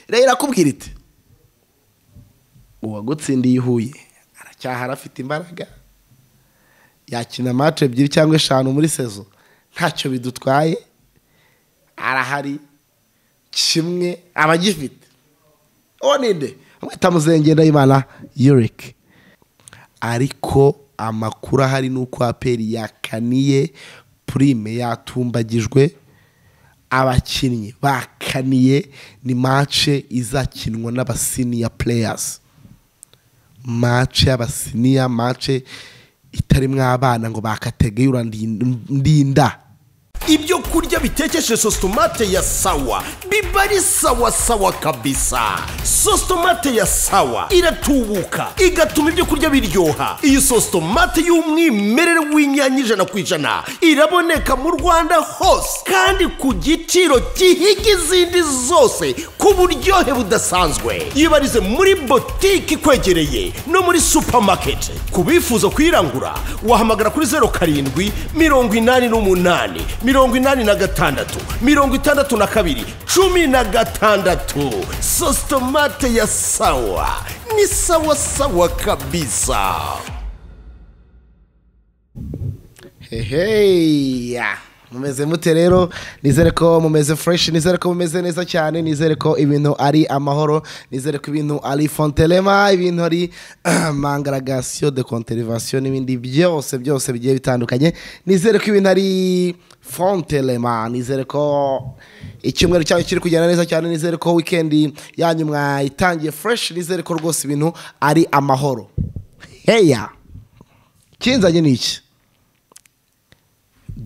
rero irakubwira iti uwagutsindiye i huye aracyahari afite imbaraga yakina match ebyiri cyangwa eshanu muri sezo ntacyo bidutwaye arahari kimwe aba agifite uwo ni nde mwita muzengera imana yurike ariko amakuru ahari ni uko aperi yakaniye purime yatumbagijwe abakinnyi bakaniye ni mace izakinwa n'abasiniya pureyazi mace y'abasiniya mace itarimo abana ngo bakategura ndinda ibyo kurya bitekeshe sositomate ya sawa biba ari sawa sawa kabisa sositomate ya sawa iratubuka igatuma ibyo kurya biryoha iyi sositomate y'umwimerere w'inyanya ijana ku ijana iraboneka mu rwanda hose kandi ku giciro gihiga izindi zose ku buryohe budasanzwe yibarize muri botike ikwegereye no muri supamaketi ku bifuza kuyirangura wahamagara kuri zeru karindwi mirongo inani n'umunani mirongo inani na gatandatu mirongo itandatu na kabiri cumi na gatandatu sositomate ya sawa ni sawa sawa kabisa heheya mumeze mute rero nizere ko mumeze fureshi nizere ko mumeze neza cyane nizere ko ibintu ari amahoro nizere ko ibintu ari fonterema ibintu ari mangaragasiyo de konterivasiyo n'ibindi byose byose bigiye bitandukanye nizere ko ibintu ari fonterema nizere ko icyumweru cyayo kiri kugenda neza cyane nizere ko wikendi yanyu mwayitangiye fureshi nizere ko rwose ibintu ari amahoro heya kinzanye ni iki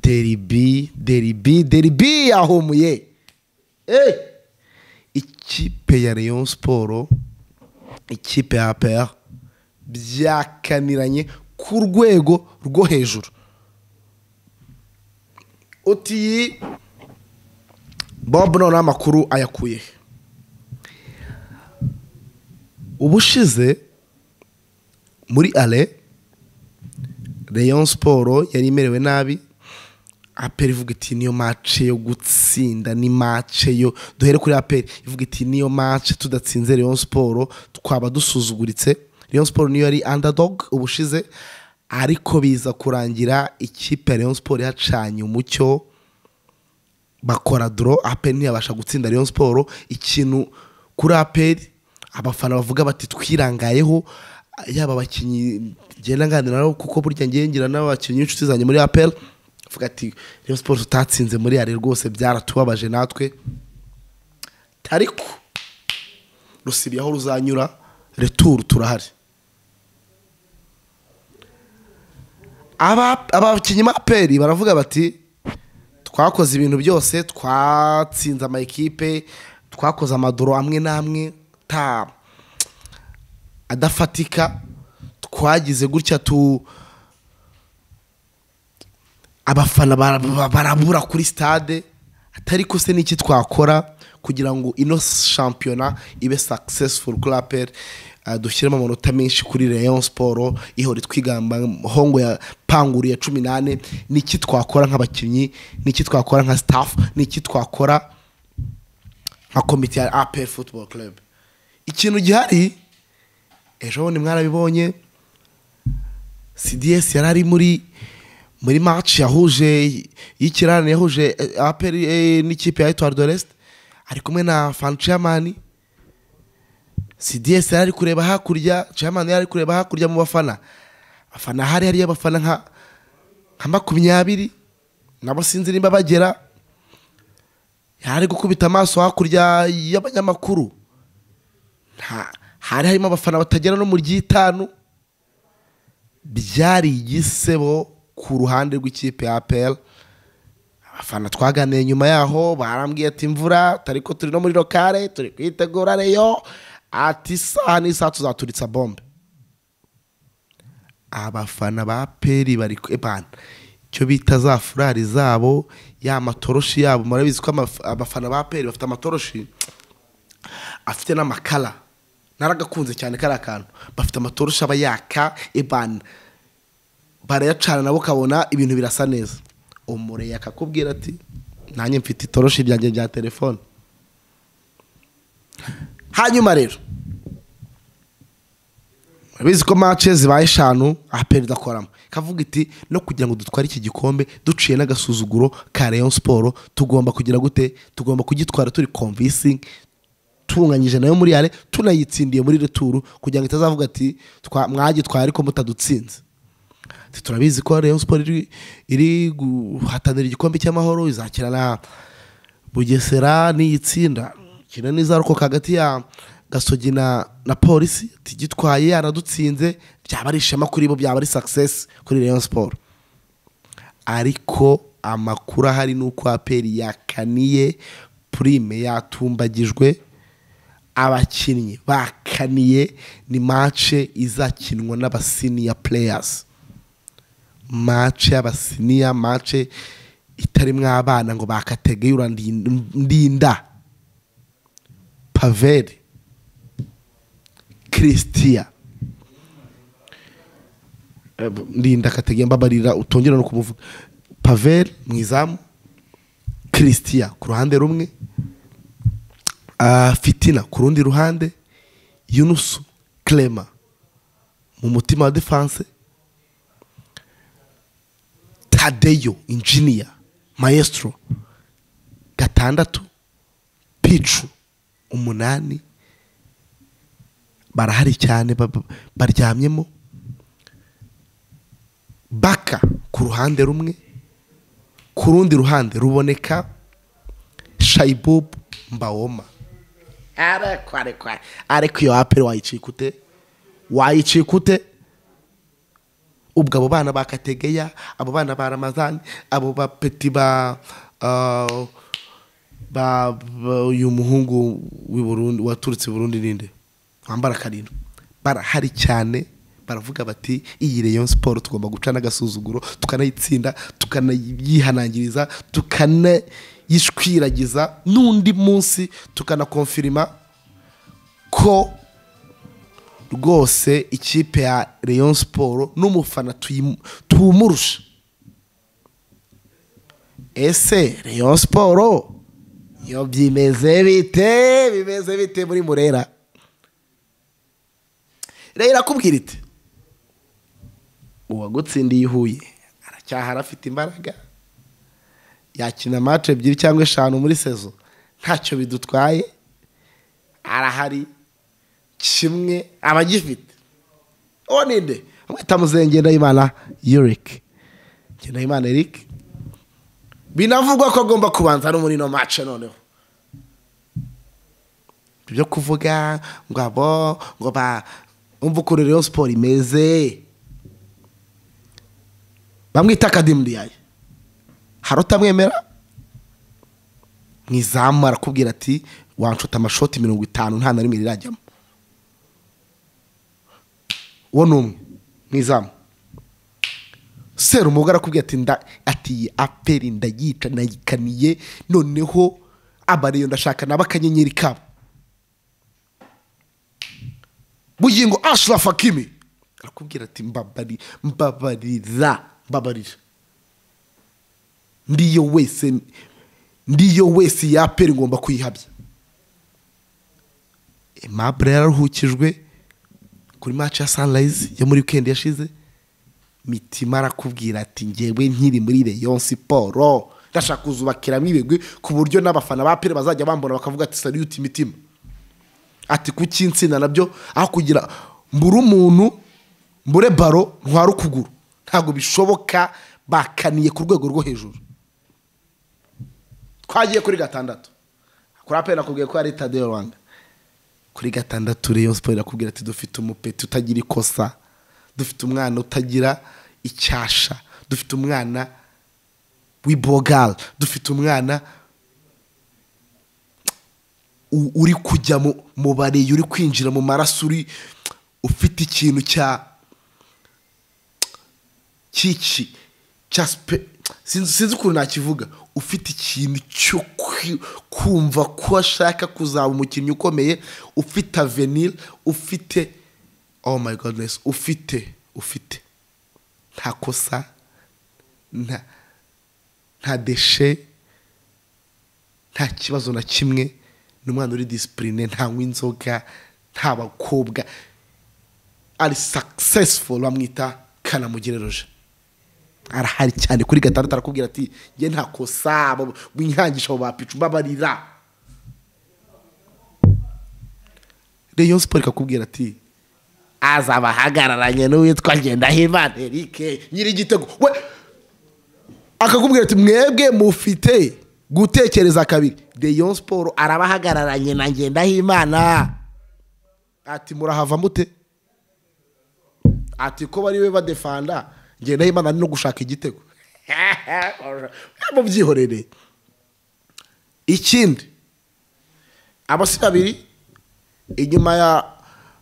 deribi deribi deribi yahumuye Eh! ikipe ya leon siporo ikipe ya APR byakaniranye ku rwego rwo hejuru uti bob noneho amakuru ayakuye he? ubushize muri ale leon siporo yari imerewe nabi aperi ivuga iti niyo mace yo gutsinda ni mace yo duhere kuri aperi ivuga iti niyo mace tudatsinze leon siporo twaba dusuzuguritse leon siporo niyo yari underdog ubushize ariko biza kurangira ikipe ya leon siporo yacanye umucyo bakora doro aperi ntiyabasha gutsinda leon siporo ikintu kuri aperi abafana bavuga bati twirangayeho yaba abakinnyi ngenda nganira nabo kuko burya ngira n'abakinnyi b'inshuti zanjye muri aperi avuga ati rero siporo tutatsinze muri yare rwose byaratubabaje natwe ariko rusibye aho ruzanyura returu turahari Aba- abakinnyi ba peri baravuga bati twakoze ibintu byose twatsinze ama ekipe twakoze amadoro amwe n'amwe ta adafatika twagize gutya tu abafana bara- bara- barabura kuri stade atari ko se n'iki twakora kugira ngo ino shampiyona ibe successful kuri apel eh, dushyiremo amanota menshi kuri rayon sport ihora twigamba hongo ya panguru ya cumi n'ane n'iki twakora nk'abakinnyi n'iki twakora nka staff n'iki twakora nka komite ya apel football club ikintu gihari ejo bundi mwarabibonye CDS yari ari muri muri match yahuje y'ikirane yahuje eh, APR eh, n'ikipe ya Etoile de l'Est ari kumwe na Fan Chairman CDS yari ari kureba hakurya Chairman yari ari kureba hakurya mu bafana abafana hari hari abafana nka nka makumyabiri nabo sinzi nimba bagera yari ari gukubita amaso hakurya y'abanyamakuru nta hari harimo abafana batagera no mu ry'itanu byari igisebo ku ruhande rw'ikipe ya APR abafana twaganiye nyuma yaho barambwiye ati imvura tari ko turi no muri lokale turi kwitegura reyo ati isaha n'isaha tuzaturitsa bombe abafana ba APR bari ku- ebana icyo bita za furari zabo ya matoroshi yabo murabizi ko amaf- abafana ba APR bafite amatoroshi afite n'amakara naragakunze cyane kariya kantu bafite amatoroshi aba yaka ebana barayacana nabo ukabona ibintu birasa neza umureye akakubwira ati nanjye mfite itoroshi ryanjye rya telefone hanyuma rero urabizi ko mace zibaye eshanu aha perezida akoramo kavuga iti no kugira ngo dutware iki gikombe duciye n'agasuzuguro ka rayon siporo tugomba kugira gute tugomba kugitwara turi convisingi tunganyije nayo muri yare tunayitsindiye muri returu kugira ngo itazavuga ati "Twa- mwagitwaye ariko mutadutsinze Ati, turabizi ko rayon siporo iri- iri guhatanira igikombe cy'amahoro izakina na bugesera n'iyitsinda kina n'izarokoka hagati ya gasogi na na polisi Ati, gitwaye yaradutsinze byaba ari ishema kuri bo byaba ari success kuri rayon siporo ariko amakuru ahari ni uko aperi yakaniye purime yatumbagijwe abakinnyi bakaniye ni mace izakinwa n'abasiniya pureyasi mace y'abasiniya mace itarimo abana ngo bakategeye urandinda paveri christian Eh, ndinda kategeye mbabarira utongera no kumuvuga paveri mu izamu christian ku ruhande rumwe Ah, fitina ku rundi ruhande yunusu clema mu mutima wa defense tadeyo injiniya maestro gatandatu picu umunani barahari cyane ba- ba- baryamyemo baka ku ruhande rumwe ku rundi ruhande ruboneka shayibubu mbawoma ariko ariko ariko iyo aperi wayicikute wayicikute ubwo abo bana ba kategeya abo bana ba ramazani abo ba peti ba ah, ba ba- uyu muhungu w'i Burundi waturutse i burundi ninde wambara karindwi barahari cyane baravuga bati iyi rayon siporo tugomba guca n'agasuzuguro tukanayitsinda tukanayihanangiriza tukanayishwiragiza n'undi munsi tukanakonfirima ko rwose ikipe ya rayon siporo n'umufana tuyimu- tuwumurusha ese rayon siporo yo byimeze bite bimeze bite muri murera rero irakubwira iti uwagutsindiye i huye aracyahara afite imbaraga yakina mace ebyiri cyangwa eshanu muri sezo ntacyo bidutwaye arahari kimwe aba agifite uwo ni nde bamwita muzengendayimana yurik ngendayimana eric binavugwa ko agomba kubanza no muri ino mace noneho ibyo kuvuga ngo abo ngo ba umva ukuntu rero siporo imeze bamwita akadimuriyaye hari utamwemera mu izamu arakubwira ati wancuta amashoti mirongo itanu nta na rimwe rirajyamo uwo ni umwe mu izamu serumuga arakubwira ati nda ati iyi aperi ndayica nayikaniye noneho abariyo ndashaka nabo akanyenyeri kabo bugingo ashrafu hakimi arakubwira ati mbabari mbabarira mbabarira ndiyo wese ndiyo wese yapera ngomba kuyihabya aimable yararuhukijwe kuri match ya sunrise yo muri weekend yashize mitima arakubwira ati ngewe nkiri muri rayon siporo ndashaka kuzubakiramo ibigwi ku buryo n'abafana ba pere bazajya bambona bakavuga ati sariyuti mitima ati kuki insina nabyo aho kugira mbure umuntu mbure baro ntware ukuguru ntabwo bishoboka bakaniye ku rwego rwo hejuru twagiye kuri gatandatu kuri aperi nakubwiye ko ari tadeyo rwanda kuri gatandatu rayon siporo irakubwira ati dufite umupeti utagira ikosa dufite umwana utagira icyasha dufite umwana w'ibogari dufite umwana u- uri kujya mu- mu bareye uri kwinjira mu maraso uri ufite ikintu cya cyiki cya sipe sinzi sinzi ukuntu nakivuga ufite ikintu cyo kwi- kumva ko ashaka kuzaba umukinnyi ukomeye ufite avenir ufite oh my godness ufite ufite nta kosa nta nta deshe nta kibazo na kimwe ni umwana uri disipurine ntanywa inzoga nta bakobwa ari sakisesifu bamwita kanamugereroje arahari cyane kuri gatandatu arakubwira ati nge nta kosa abo winyangisha abo bapicu babarira reyo siporo ikakubwira ati azaba ahagararanye n'uwitwa ngendahimana erike nyiri igitego we akakubwira ati mwebwe mufite gutekereza kabiri reyo siporo araba ahagararanye na ngendahimana ati murahava mute ati ko bariwe badefanda ngendahimana no gushaka igitego mubyihorere ikindi abasi babiri inyuma ya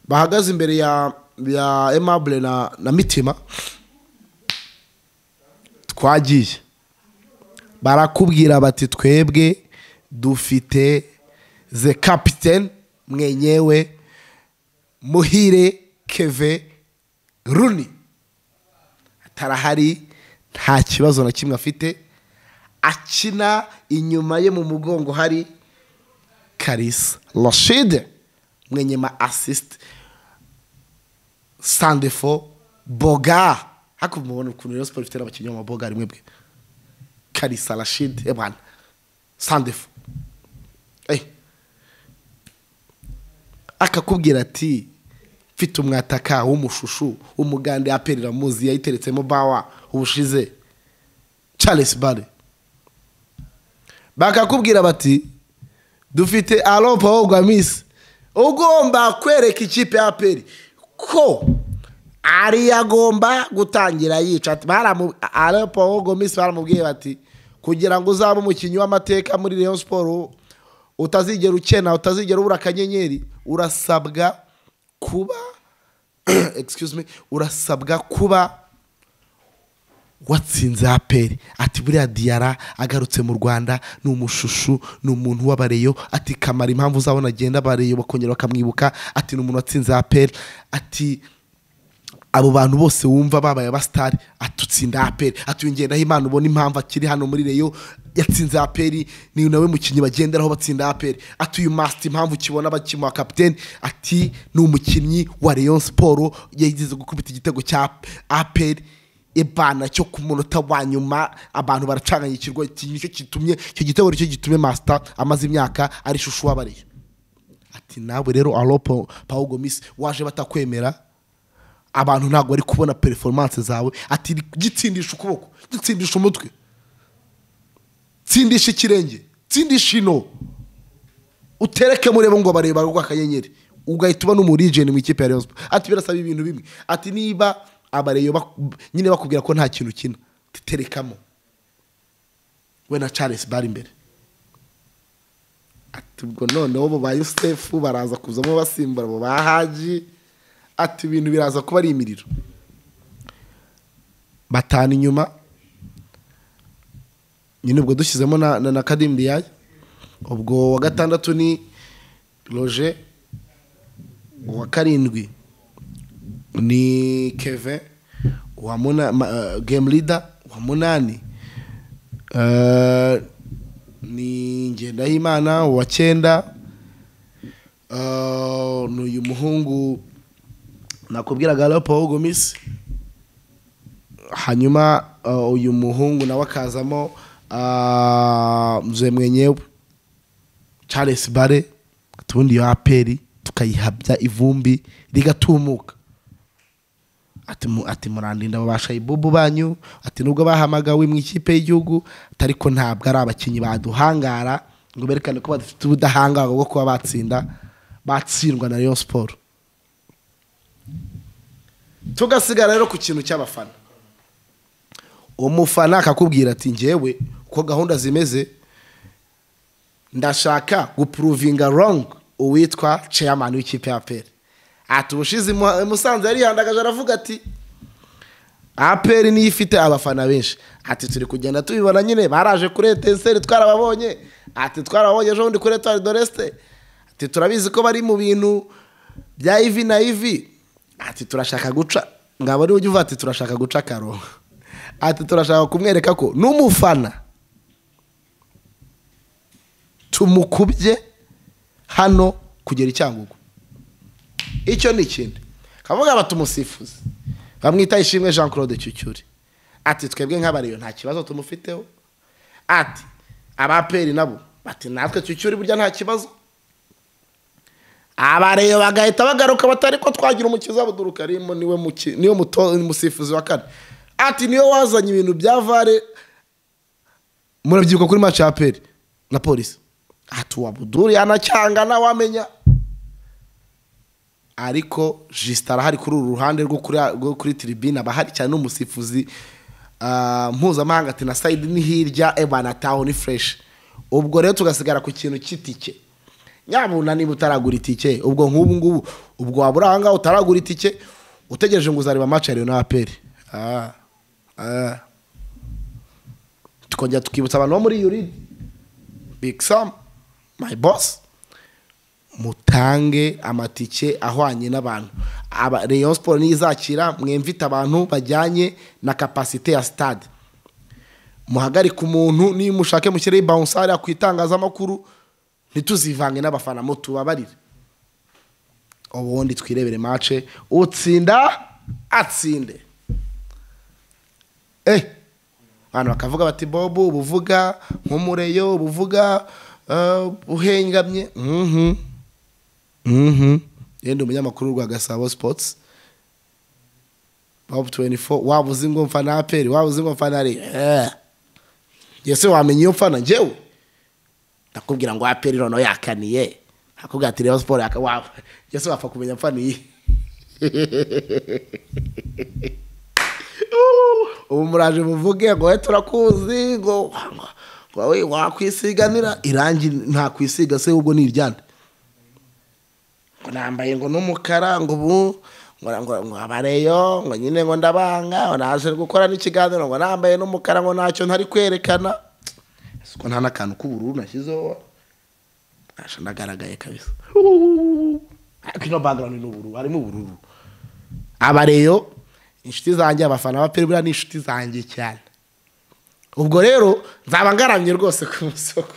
bahagaze imbere ya ya emabure na na mitima twagiye barakubwira bati twebwe dufite ze kapitene mwenyewe muhire keve runi atarahari nta kibazo na kimwe afite akina inyuma ye mu mugongo hari karisa rashide mwenye ma assist sandefo boga hakurya mubona ukuntu rero siporo ifite n'abakinnyi b'amaboga rimwe bwe karisa rashide ebana sandefo Eh. akakubwira ati mfite umwataka w'umushushu w'umugande aperera muzi yayiteretsemo bawa ubushize charles bare bakakubwira bati dufite aropa wogwa misi ugomba kwereka ikipe ya aperi ko ari agomba gutangira yica ati baramu aropa wogwa misi baramubwiye bati kugira ngo uzabe umukinnyi w'amateka muri Rayon siporo utazigera ukena utazigera ubura akanyenyeri urasabwa kuba excuse me urasabwa kuba watsinze aperi ati buriya diyara agarutse mu rwanda ni umushushu ni umuntu w'abareyo ati kamara impamvu uzabona agenda abareyo bakongera bakamwibuka ati ni umuntu watsinze aperi ati abo bantu bose wumva babaye abasitari atutsinda aperi atuyongereho imana ubona impamvu akiri hano muri reyo yatsinze aperi ni nawe mukinnyi bagenderaho batsinda aperi atuye masiti impamvu ukibona bakimuha kapitene ati ni umukinnyi wa reyo siporo yagize gukubita igitego cya aperi ibana cyo ku munota wa nyuma abantu baracanganyikirwa iki nicyo gitumye icyo gitego nicyo gitumye masita amaze imyaka ari ishusho uwabariye ati nawe rero aropo pawugo misi waje batakwemera abantu ntabwo bari kubona performance zawe ati gitsindisha ukuboko gitsindisha umutwe tsindisha ikirenge tsindisha ino utereke murebe ngo bareba rwa akanyenyeri ugahita uba n'umurijeni mu ikipe ya Rayon Sports ati birasaba ibintu bimwe ati niba abareyo bak- nyine bakubwira ko nta kintu ukina ati terekamo we na Charles bari imbere ati ubwo noneho bo ba Yusufu baraza kuzamo basimbura abo ba Haji ati ibintu biraza kuba ari imiriro batanu inyuma nyine ubwo dushyizemo na na, na kadimbiyayi ubwo wa gatandatu ni roje uwa karindwi ni keve uwa muna, ma, uh, game leader uwa munani uh, ni ngendahimana uwa cyenda uh, ni uyu muhungu nakubwiraga lopo w'ugumisi hanyuma uh, uyu muhungu nawe akazamo ah, mzee mwenyewe charles bare tubundi iyo aperi tukayihabya ivumbi rigatumuka ati mu- ati murandinda babasha ibubu banyu ati nubwo bahamagawe mu ikipe y'igihugu ati ariko ntabwo ari abakinnyi baduhangara ngo berekane ko badafite ubudahangarwa bwo kuba batsinda batsindwa na Rayon siporo tugasigara rero ku kintu cy'abafana umufana akakubwira ati ngewe uko gahunda zimeze ndashaka gupuruvinga wrong uwitwa chairman w'ikipe ya peri ati ubushize imu- musanze yarihandagaje aravuga ati aperi niyo ifite abafana benshi ati turi kugenda tubibona nyine baraje kuri etenseri twarababonye ati twarababonye ejo bundi kuri etuwari doreste ati turabizi ko bari mu bintu bya ivi na ivi ati turashaka guca ngabo niwe ujya uvuga ati turashaka guca akarongo ati turashaka kumwereka ko n'umufana tumukubye hano kugera icyangugu icyo ni ikindi kavuga batumusifuzi bamwita ishimwe jean claude cyucyuri ati twebwe nk'abariyo nta kibazo tumufiteho ati abaperi nabo bati natwe cyucyuri burya nta kibazo abareyo bagahita bagaruka batari ko twagira umukiza buduruka arimo niwe muki- niwe muto- musifuzi wa kane ati niwe wazanye ibintu bya vare murabyibuka kuri match ya peri na polisi ati uwa buduri yanacyanga wamenya ariko jisita arahari kuri uru ruhande rwo kuri, rwo kuri tiribine aba ahari cyane n'umusifuzi ah, mpuzamahanga ati na sayidi ni hirya ebana taho ni fureshi ubwo rero tugasigara ku kintu cy'itike nyabuna niba utaragura itike ubwo nk'ubu ngubu ubwo waba uri aha ngaha utaragura itike utegereje ngo uzareba match ya Rayon na aperi Ah, ah. tukongera tukibutsa abantu bo muri yuridi big sam my boss mutange amatike ahwanye n'abantu Aba- rayon siporo niyo izakira mwemvite abantu bajyanye na kapasite ya sitade muhagarike umuntu niba mushake mushyireho bawunsari ku itangazamakuru ntituzivange n'abafana mutubabarire ubundi twirebere mace utsinda atsinde eh abantu bakavuga bati bobu ubuvuga nk'umureyo ubuvuga eh, uhengamye mhm mhm yenda umunyamakuru rwa gasabo sports bob 24 waba uzi ngo mfana aperi waba uzi ngo mfana ari eh yese wamenya iyo mfana njyewe ndakubwira ngo aperi noneho yakaniye akubwira ati reba siporo yaka wawe yese wapfa kumenya mfana iyi ubu muraje muvuge ngo we turakuzi ngo ngo wowe wakwisiganira irangi nta kwisiga se ubwo ni iryande ngo nambaye ngo n'umukara ngo ubu ngo ngo ngo abareyo ngo nyine ngo ndabanga ngo naje gukora n'ikiganiro ngo nambaye n'umukara ngo ntacyo ntari kwerekana Ese ko nta n'akantu k'ubururu nashyizeho nasha ndagaragaye kabisa ariko ino background ni ubururu harimo ubururu abareyo inshuti zanjye abafana ba peribura ni inshuti zanjye cyane ubwo rero nzaba ngaramye rwose ku musoko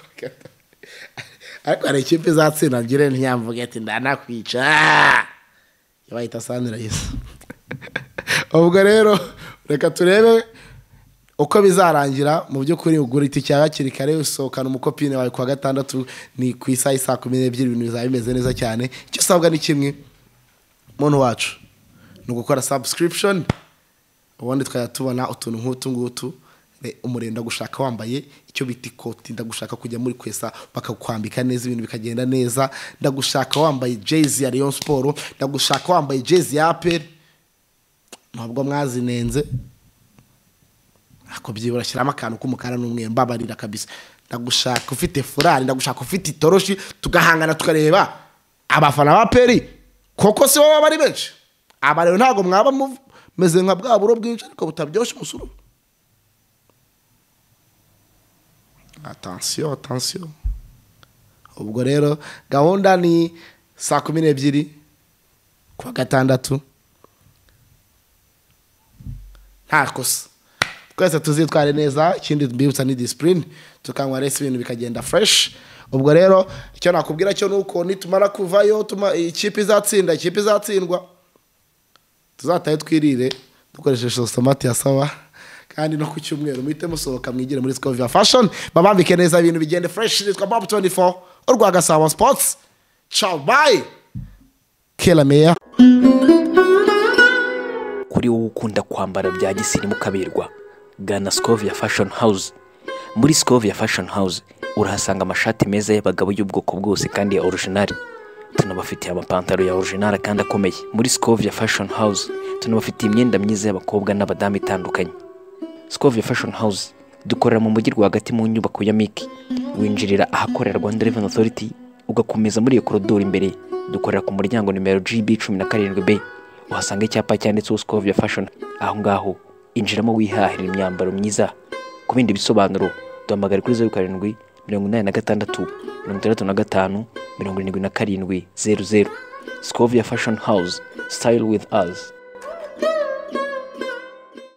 ariko hari ikipe izatsinda ngire ntiyamvuge ati ndanakwica yabahita sandira yisa ubwo rero reka turebe uko bizarangira mu by'ukuri ugura itike yawe hakiri kare usohokana umukopine wawe ku wa gatandatu ni ku isaha isaa kumi n'ebyiri ibintu bizaba bimeze neza cyane icyo usabwa ni kimwe muntu wacu ni ugukora subscription ubundi tukajya tubona utuntu nk'utu ngutu re- umuriro ndagushaka wambaye icyo bita ikoti ndagushaka kujya muri kwesa bakakwambika neza ibintu bikagenda neza ndagushaka wambaye jezi ya Rayon Sport ndagushaka wambaye jezi ya APR ntabwo mwazinenze ako byibura shyiramo akantu k'umukara n'umweru mbabarira kabisa ndagushaka ufite furari ndagushaka ufite itoroshi tugahangana tukareba abafana ba peri koko si baba bari benshi aba rero ntabwo mwaba mumeze nka bwa buro bwinshi ariko butaryoshye umusuru atansiyo atansiyo ubwo rero gahunda ni saa kumi n'ebyiri ku wa gatandatu nta kosa twese tuzitware neza ikindi mbibutsa ni disipurine tukanywa resi ibintu bikagenda fureshi ubwo rero icyo nakubwira cyo ni uko nitumara kuvayo tuma- ikipe izatsinda ikipe izatsindwa tuzatahe twirire dukoresheje sosomati ya sawa kandi no ku cyumweru muhite musohoka mwigire muri sikoviya fashoni babambike neza ibintu bigende fureshi nitwa bob 24 urwa gasabo sipotsi cawu bayi kera meya kuri wowe ukunda kwambara bya gisirimu ukaberwa gana Scovia Fashion House muri Scovia Fashion House urahasanga amashati meza y'abagabo y'ubwoko bwose kandi ya original tunabafitiye amapantaro ya original kandi akomeye muri Scovia Fashion House tunabafitiye imyenda myiza y'abakobwa n'abadamu itandukanye Scovia Fashion House dukorera mu mujyi rwagati mu nyubako ya Miki winjirira ahakorera Rwanda Revenue Authority ugakomeza muri iyo korodoro imbere dukorera ku muryango nimero GB 17B uhasanga icyapa cyanditseho Scovia Fashion aho ngaho injiramo wihahira imyambaro myiza ku bindi bisobanuro duhamagare kuri 07 86 65 77 00 Scovia Fashion House style with us